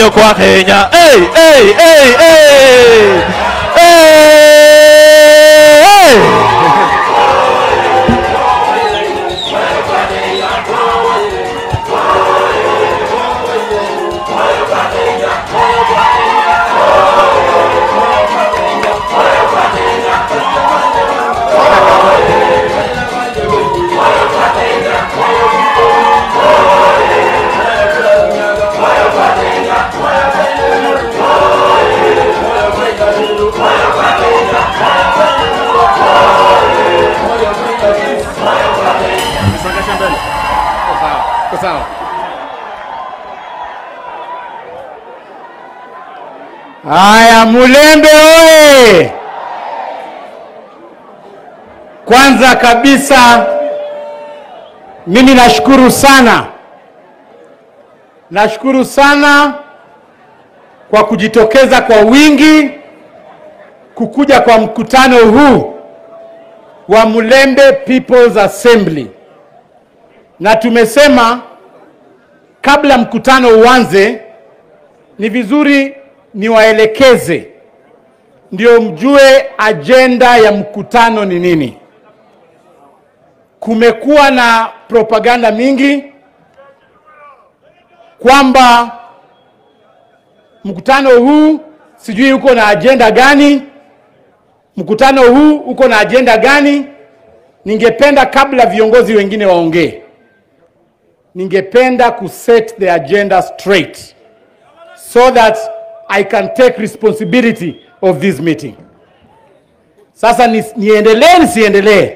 kwayo kwa Kenya. Hey, hey, hey, hey. Hey, hey. Songesha mbele. Iko sawa. Iko sawa. Haya, Mulembe oye! Kwanza kabisa mimi nashukuru sana, nashukuru sana kwa kujitokeza kwa wingi kukuja kwa mkutano huu wa Mulembe People's Assembly, na tumesema kabla mkutano uanze ni vizuri niwaelekeze ndio mjue ajenda ya mkutano ni nini. Kumekuwa na propaganda mingi kwamba mkutano huu sijui uko na ajenda gani, mkutano huu uko na ajenda gani. Ningependa kabla viongozi wengine waongee, ningependa kuset the agenda straight so that I can take responsibility of this meeting. Sasa ni, niendelee nisiendelee?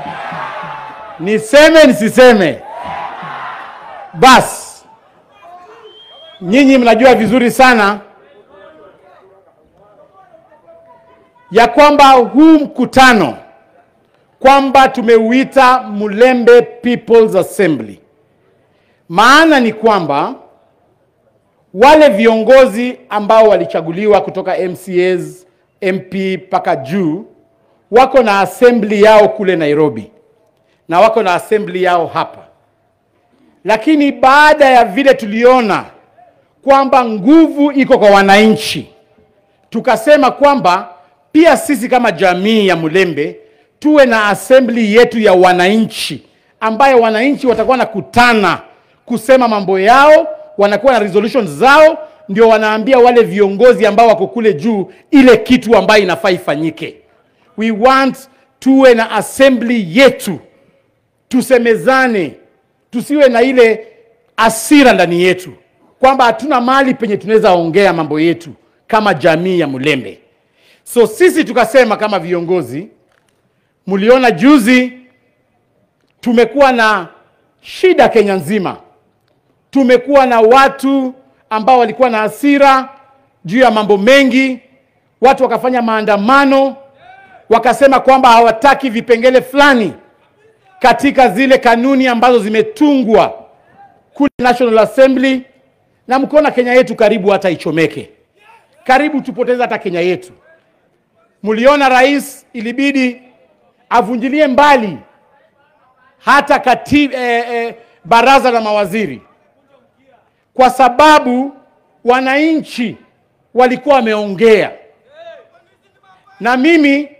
Niseme nisiseme? Bas, nyinyi mnajua vizuri sana ya kwamba huu mkutano kwamba tumeuita Mulembe People's Assembly. Maana ni kwamba wale viongozi ambao walichaguliwa kutoka MCAs, MP mpaka juu wako na assembly yao kule Nairobi na wako na assembly yao hapa, lakini baada ya vile tuliona kwamba nguvu iko kwa wananchi, tukasema kwamba pia sisi kama jamii ya Mulembe tuwe na assembly yetu ya wananchi, ambayo wananchi watakuwa nakutana kusema mambo yao, wanakuwa na resolutions zao, ndio wanaambia wale viongozi ambao wako kule juu ile kitu ambayo inafaa ifanyike. We want tuwe na assembly yetu, tusemezane, tusiwe na ile asira ndani yetu kwamba hatuna mahali penye tunaweza ongea mambo yetu kama jamii ya Mulembe. So sisi tukasema kama viongozi, mliona juzi tumekuwa na shida Kenya nzima. Tumekuwa na watu ambao walikuwa na hasira juu ya mambo mengi, watu wakafanya maandamano, wakasema kwamba hawataki vipengele fulani katika zile kanuni ambazo zimetungwa kule National Assembly, na mkiona Kenya yetu karibu hata ichomeke, karibu tupoteze hata Kenya yetu. Mliona rais ilibidi avunjilie mbali hata kati, eh, eh, baraza la mawaziri kwa sababu wananchi walikuwa wameongea, na mimi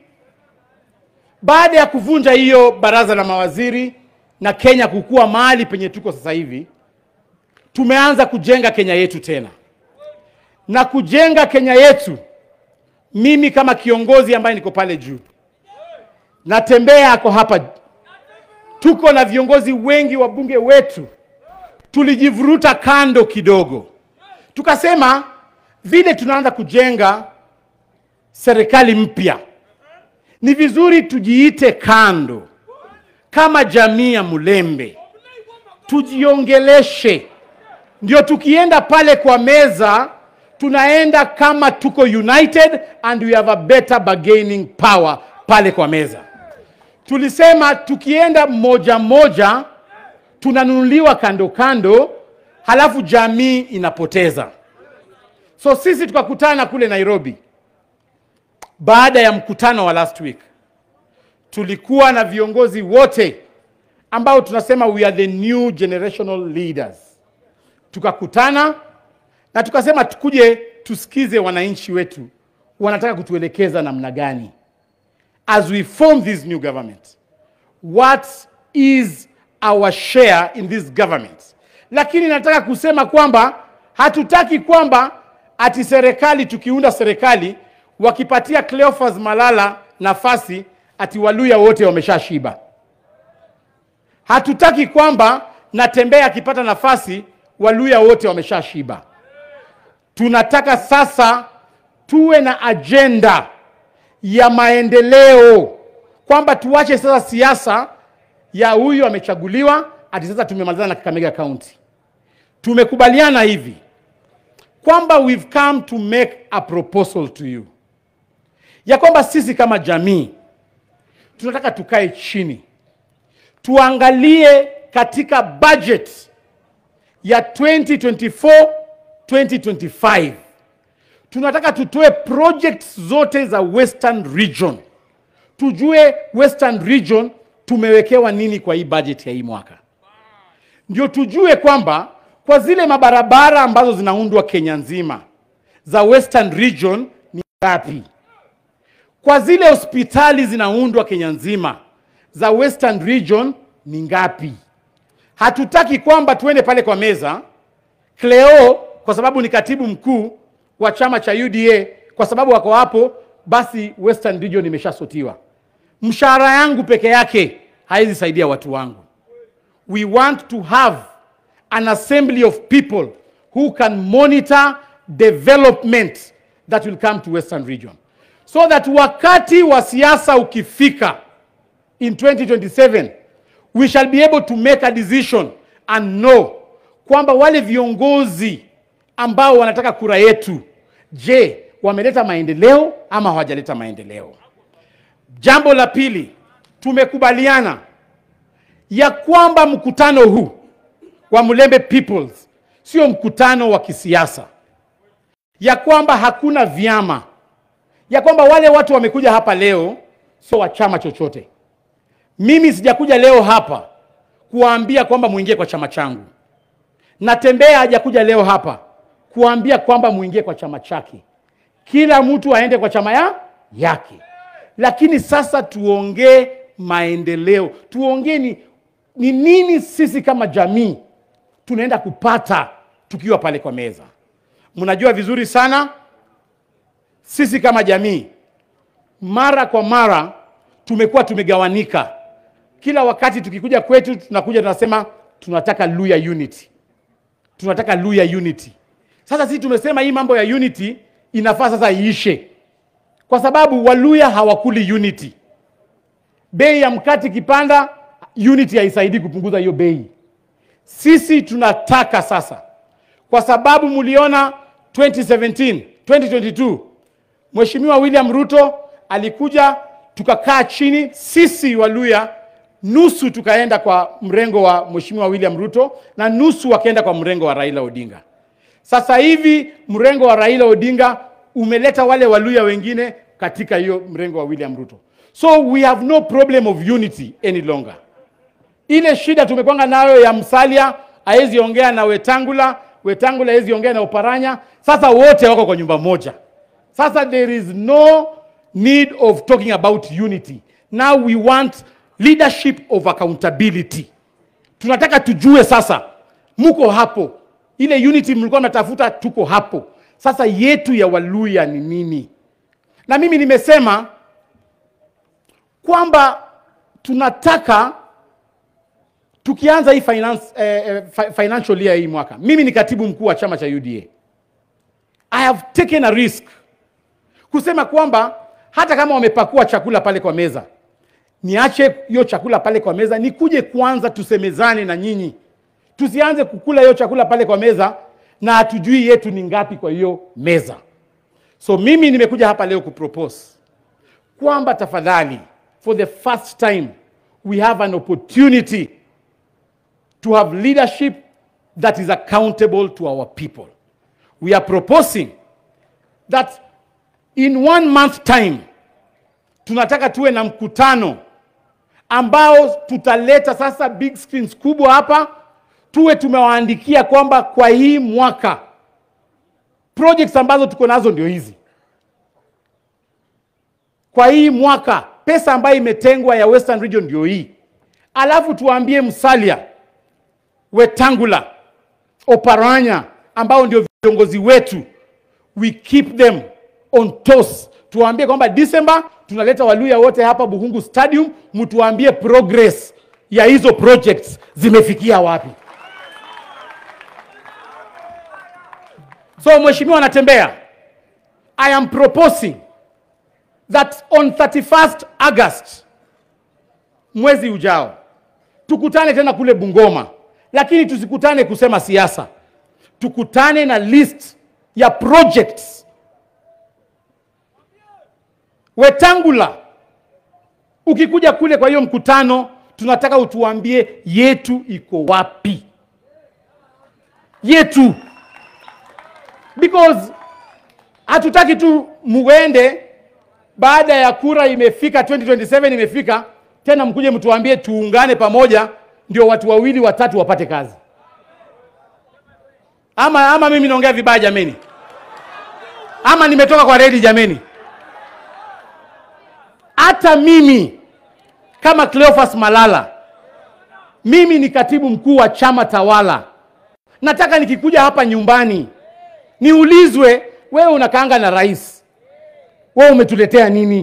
baada ya kuvunja hiyo baraza la mawaziri na Kenya kukua mahali penye tuko sasa hivi, tumeanza kujenga Kenya yetu tena, na kujenga Kenya yetu mimi kama kiongozi ambaye niko pale juu, natembea ako hapa, tuko na viongozi wengi wa bunge wetu, tulijivuruta kando kidogo, tukasema vile tunaanza kujenga serikali mpya, ni vizuri tujiite kando kama jamii ya Mulembe, tujiongeleshe, ndio tukienda pale kwa meza tunaenda kama tuko united and we have a better bargaining power pale kwa meza. Tulisema tukienda moja moja tunanunuliwa kando kando, halafu jamii inapoteza. So sisi tukakutana kule Nairobi baada ya mkutano wa last week, tulikuwa na viongozi wote ambao tunasema we are the new generational leaders. Tukakutana na tukasema tukuje tusikize wananchi wetu wanataka kutuelekeza namna gani as we form this new government what is our share in this government lakini nataka kusema kwamba hatutaki kwamba ati serikali tukiunda serikali wakipatia Cleophas Malala nafasi ati Waluya wote wameshashiba. Hatutaki kwamba Natembeya akipata nafasi Waluya wote wameshashiba. Tunataka sasa tuwe na ajenda ya maendeleo, kwamba tuache sasa siasa ya huyu amechaguliwa ati sasa tumemalizana na Kakamega County. Tumekubaliana hivi kwamba we've come to make a proposal to you ya kwamba sisi kama jamii tunataka tukae chini tuangalie katika budget ya 2024 2025 tunataka tutoe projects zote za Western Region, tujue Western Region tumewekewa nini kwa hii budget ya hii mwaka, ndio tujue kwamba kwa zile mabarabara ambazo zinaundwa Kenya nzima za Western Region ni ngapi, kwa zile hospitali zinaundwa Kenya nzima za Western Region ni ngapi. Hatutaki kwamba tuende pale kwa meza Cleo kwa sababu ni katibu mkuu wa chama cha UDA, kwa sababu wako hapo, basi Western Region imeshasotiwa. Mshahara yangu peke yake haizi saidia watu wangu. We want to have an assembly of people who can monitor development that will come to Western Region so that wakati wa siasa ukifika in 2027 we shall be able to make a decision and know kwamba wale viongozi ambao wanataka kura yetu, je, wameleta maendeleo ama hawajaleta maendeleo? Jambo la pili, tumekubaliana ya kwamba mkutano huu wa Mulembe Peoples sio mkutano wa kisiasa, ya kwamba hakuna vyama, ya kwamba wale watu wamekuja hapa leo sio wa chama chochote. Mimi sijakuja leo hapa kuwaambia kwamba muingie kwa chama changu. Natembea hajakuja leo hapa kuambia kwamba muingie kwa chama chake. Kila mtu aende kwa chama ya yake, lakini sasa tuongee maendeleo, tuongee ni, ni nini sisi kama jamii tunaenda kupata tukiwa pale kwa meza. Mnajua vizuri sana sisi kama jamii, mara kwa mara tumekuwa tumegawanika. Kila wakati tukikuja kwetu, tunakuja tunasema tunataka Luya unity tunataka Luya unity. Sasa sisi tumesema hii mambo ya unity inafaa sasa iishe, kwa sababu Waluya hawakuli unity. Bei ya mkate ikipanda, unity haisaidii kupunguza hiyo bei. Sisi tunataka sasa, kwa sababu mliona 2017 2022 Mheshimiwa William Ruto alikuja, tukakaa chini sisi Waluya nusu tukaenda kwa mrengo wa Mheshimiwa William Ruto na nusu wakaenda kwa mrengo wa Raila Odinga. Sasa hivi mrengo wa Raila Odinga umeleta wale Waluya wengine katika hiyo mrengo wa William Ruto. So we have no problem of unity any longer. Ile shida tumekwanga nayo ya Msalia haezi ongea na Wetangula, Wetangula haezi ongea na Oparanya. Sasa wote wako kwa nyumba moja. Sasa there is no need of talking about unity. Now we want leadership of accountability. Tunataka tujue sasa, muko hapo, ile unity mlikuwa mnatafuta, tuko hapo sasa. Yetu ya Waluya ni nini? Na mimi nimesema kwamba tunataka tukianza hii finance, eh, eh, fi- financial year hii mwaka, mimi ni katibu mkuu wa chama cha UDA. I have taken a risk kusema kwamba hata kama wamepakua chakula pale kwa meza niache hiyo chakula pale kwa meza, nikuje kwanza tusemezane na nyinyi, tusianze kukula hiyo chakula pale kwa meza na hatujui yetu ni ngapi kwa hiyo meza. So mimi nimekuja hapa leo kupropose kwamba tafadhali, for the first time we have an opportunity to have leadership that is accountable to our people. We are proposing that in one month time tunataka tuwe na mkutano ambao tutaleta sasa big screens kubwa hapa, tuwe tumewaandikia kwamba kwa hii mwaka projects ambazo tuko nazo ndio hizi. Kwa hii mwaka pesa ambayo imetengwa ya Western Region ndio hii, alafu tuwaambie Musalia, Wetangula, Oparanya ambao ndio viongozi wetu, we keep them on toes. Tuwaambie kwamba December tunaleta Waluya wote hapa Buhungu Stadium, mtuambie progress ya hizo projects zimefikia wapi. So mheshimiwa anatembea, I am proposing that on 31st August mwezi ujao tukutane tena kule Bungoma, lakini tusikutane kusema siasa, tukutane na list ya projects. Wetangula, ukikuja kule kwa hiyo mkutano, tunataka utuambie yetu iko wapi, yetu because hatutaki tu muende baada ya kura imefika 2027 imefika tena mkuje mtuambie tuungane pamoja ndio watu wawili watatu wapate kazi ama ama mimi naongea vibaya jameni ama nimetoka kwa redi jameni hata mimi kama Cleophas Malala mimi ni katibu mkuu wa chama tawala nataka nikikuja hapa nyumbani niulizwe wewe unakaanga na rais wewe umetuletea nini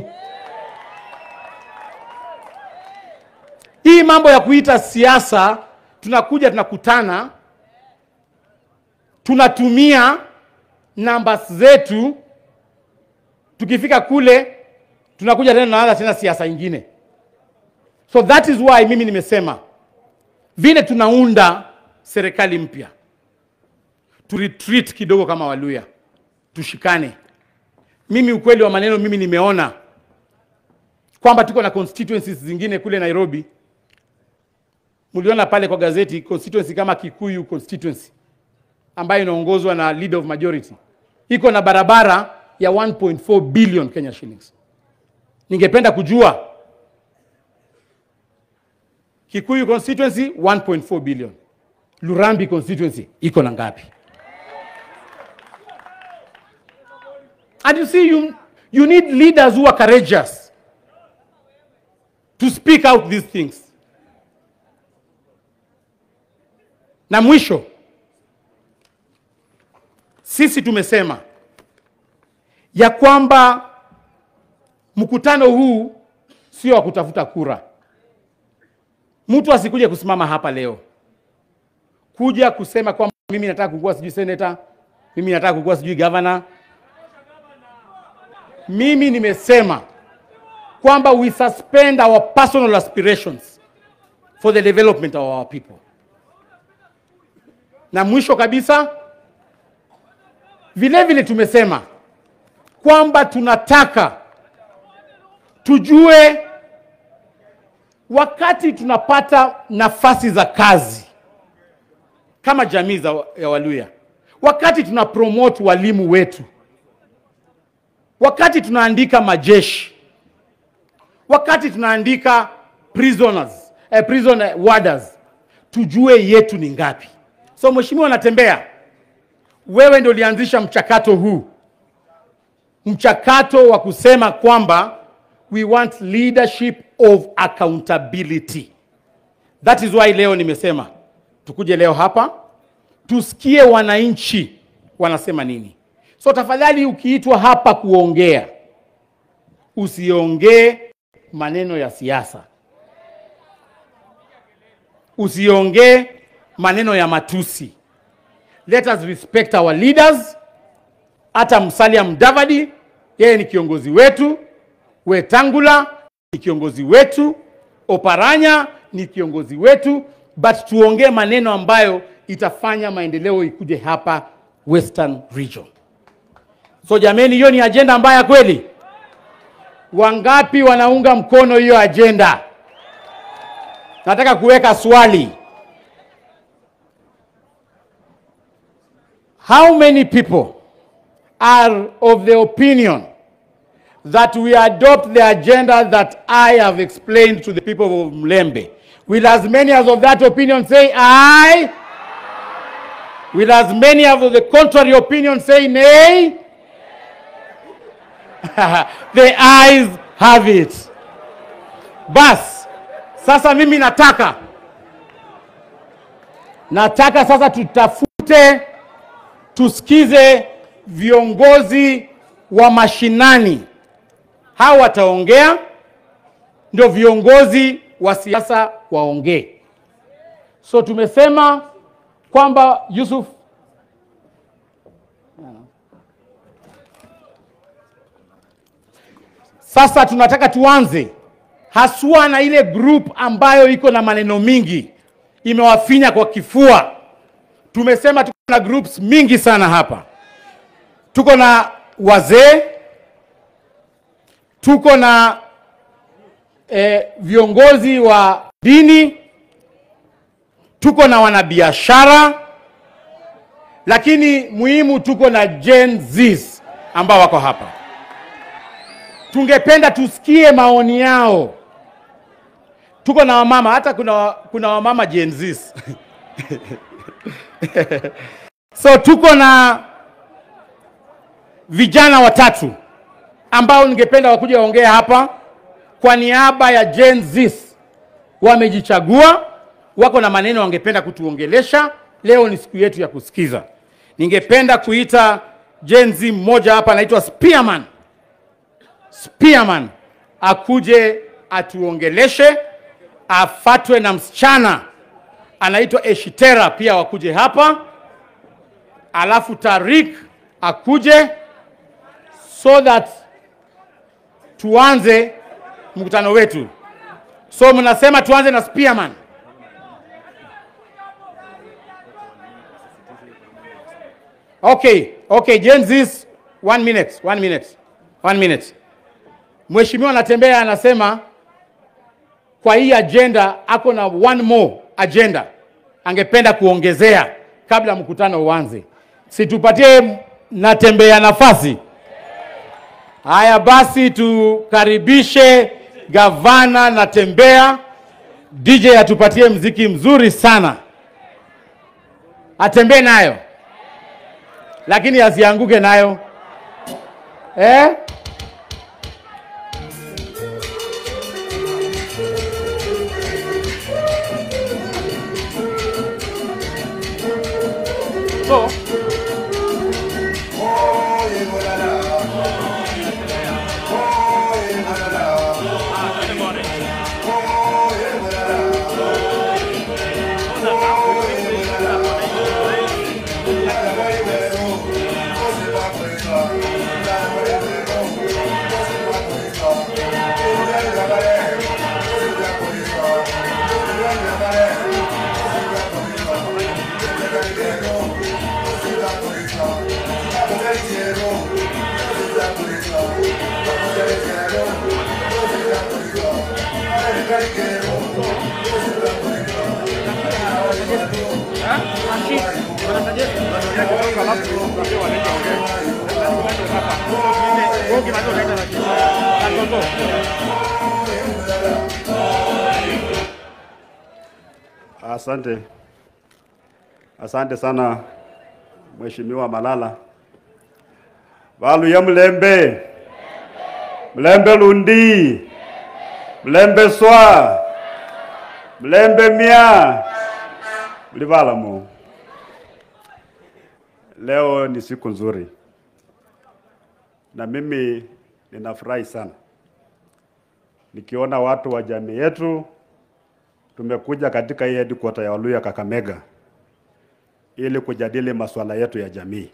hii mambo ya kuita siasa tunakuja tunakutana tunatumia namba zetu tukifika kule tunakuja tena tunaanza tena siasa ingine so that is why mimi nimesema vile tunaunda serikali mpya tu retreat kidogo kama Waluya, tushikane. Mimi ukweli wa maneno, mimi nimeona kwamba tuko na constituencies zingine kule Nairobi. Mliona pale kwa gazeti constituency kama Kikuyu constituency ambayo inaongozwa na leader of majority iko na barabara ya 1.4 billion Kenya shillings. Ningependa kujua Kikuyu constituency 1.4 billion, Lurambi constituency iko na ngapi? And you see, you, you need leaders who are courageous to speak out these things. Na mwisho, sisi tumesema ya kwamba mkutano huu sio wa kutafuta kura. Mtu asikuje kusimama hapa leo kuja kusema kwamba mimi nataka kukuwa sijui seneta, mimi nataka kukuwa sijui gavana. Mimi nimesema kwamba we suspend our personal aspirations for the development of our people. Na mwisho kabisa, vile vile tumesema kwamba tunataka tujue wakati tunapata nafasi za kazi kama jamii za ya Waluya, wakati tuna promote walimu wetu, wakati tunaandika majeshi, wakati tunaandika prisoners, eh, prison warders, tujue yetu ni ngapi. So mheshimiwa, natembea, wewe ndio ulianzisha mchakato huu, mchakato wa kusema kwamba we want leadership of accountability. That is why leo nimesema tukuje leo hapa tusikie wananchi wanasema nini. So tafadhali, ukiitwa hapa kuongea, usiongee maneno ya siasa, usiongee maneno ya matusi. Let us respect our leaders. Hata Musalia Mudavadi yeye ni kiongozi wetu, Wetangula ni kiongozi wetu, Oparanya ni kiongozi wetu, but tuongee maneno ambayo itafanya maendeleo ikuje hapa Western Region. So jameni, hiyo ni ajenda mbaya kweli? Wangapi wanaunga mkono hiyo ajenda? Nataka kuweka swali. How many people are of the opinion that we adopt the agenda that I have explained to the people of Mlembe? Will as many as of that opinion say aye? Will as many of the contrary opinion say nay? the eyes have it. Bas, sasa mimi nataka nataka sasa tutafute tusikize viongozi wa mashinani. Hawa wataongea, ndio viongozi wa siasa waongee. So tumesema kwamba Yusuf Sasa tunataka tuanze haswa na ile group ambayo iko na maneno mingi, imewafinya kwa kifua. Tumesema tuko na groups mingi sana hapa. Tuko na wazee, tuko na eh, viongozi wa dini, tuko na wanabiashara, lakini muhimu tuko na Gen Zs ambao wako hapa tungependa tusikie maoni yao. Tuko na wamama, hata kuna, kuna wamama Gen Zs. so tuko na vijana watatu ambao ningependa wakuja waongea hapa kwa niaba ya Gen Zs. Wamejichagua, wako na maneno wangependa kutuongelesha. Leo ni siku yetu ya kusikiza. Ningependa kuita Gen Z mmoja hapa anaitwa Spearman. Spearman akuje atuongeleshe, afatwe na msichana anaitwa Eshitera pia wakuje hapa, alafu Tarik akuje so that tuanze mkutano wetu. So mnasema tuanze na Spearman. Okay, okay, Gen Zs, one minute, one minute, one minute. Mheshimiwa Natembea anasema kwa hii agenda ako na one more agenda angependa kuongezea kabla mkutano uanze. Situpatie Natembea nafasi. Haya basi, tukaribishe gavana Natembea. DJ atupatie mziki mzuri sana, atembee nayo lakini asianguke nayo eh? So, Asante, asante sana Mheshimiwa Malala. Valuya Mlembe, Mlembe Lundi, Mlembe Swa, Mlembe Mia, mlivalamo. Leo ni siku nzuri na mimi ninafurahi sana nikiona watu wa jamii yetu tumekuja katika hii headquarter ya Waluya Kakamega ili kujadili masuala yetu ya jamii,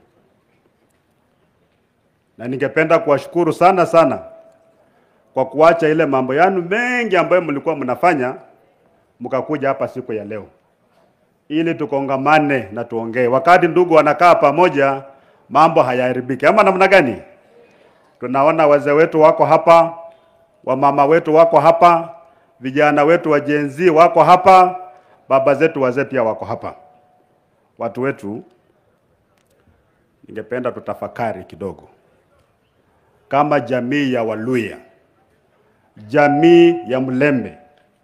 na ningependa kuwashukuru sana sana kwa kuacha ile mambo yanu mengi ambayo mlikuwa mnafanya mkakuja hapa siku ya leo ili tukongamane na tuongee. Wakati ndugu wanakaa pamoja, mambo hayaharibiki, ama namna gani? Tunaona wazee wetu wako hapa, wamama wetu wako hapa, vijana wetu wa Gen Z wako hapa, baba zetu wazee pia wako hapa. Watu wetu, ningependa tutafakari kidogo kama jamii ya Waluya, jamii ya Mlembe,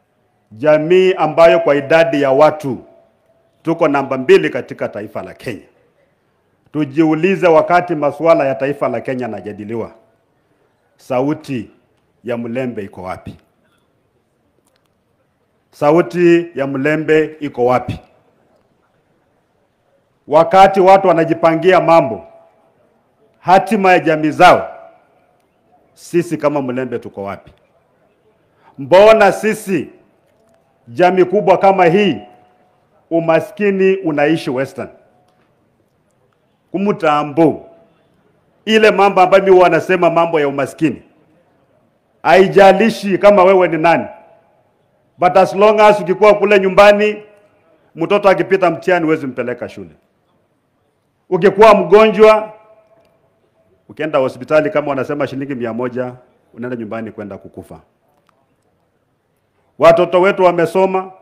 jamii ambayo kwa idadi ya watu tuko namba mbili katika taifa la Kenya. tujiulize, wakati masuala ya taifa la Kenya yanajadiliwa, sauti ya Mlembe iko wapi? Sauti ya Mlembe iko wapi? Wakati watu wanajipangia mambo, hatima ya jamii zao, sisi kama Mlembe tuko wapi? Mbona sisi jamii kubwa kama hii umaskini unaishi Western kumutambo ile mambo ambayo mimi wanasema mambo ya umaskini, haijalishi kama wewe ni nani, but as long as ukikuwa kule nyumbani, mtoto akipita mtihani huwezi mpeleka shule. Ukikuwa mgonjwa, ukienda hospitali kama wanasema shilingi mia moja, unaenda nyumbani kwenda kukufa. Watoto wetu wamesoma,